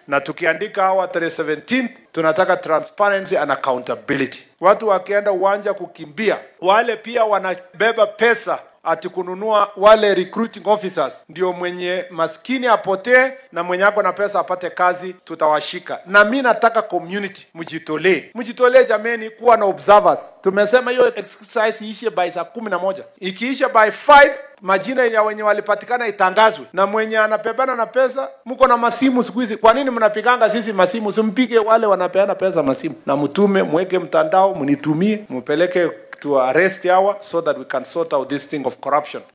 na tukiandika hawa tarehe 17 tunataka transparency and accountability. Watu wakienda uwanja kukimbia, wale pia wanabeba pesa ati kununua wale recruiting officers, ndio mwenye maskini apotee na mwenye ako na pesa apate kazi, tutawashika. Na mi nataka community mjitolee, mjitolee jameni, kuwa na observers. Tumesema hiyo exercise iishe by saa kumi na moja ikiisha by 5 majina ya wenye walipatikana itangazwe, na mwenye anapebana na pesa. Mko na masimu siku hizi, kwa nini mnapiganga sisi masimu? Simpige wale wanapeana pesa masimu, na mtume mweke mtandao, mnitumie, mpeleke to arrest hawa so that we can sort out this thing of corruption.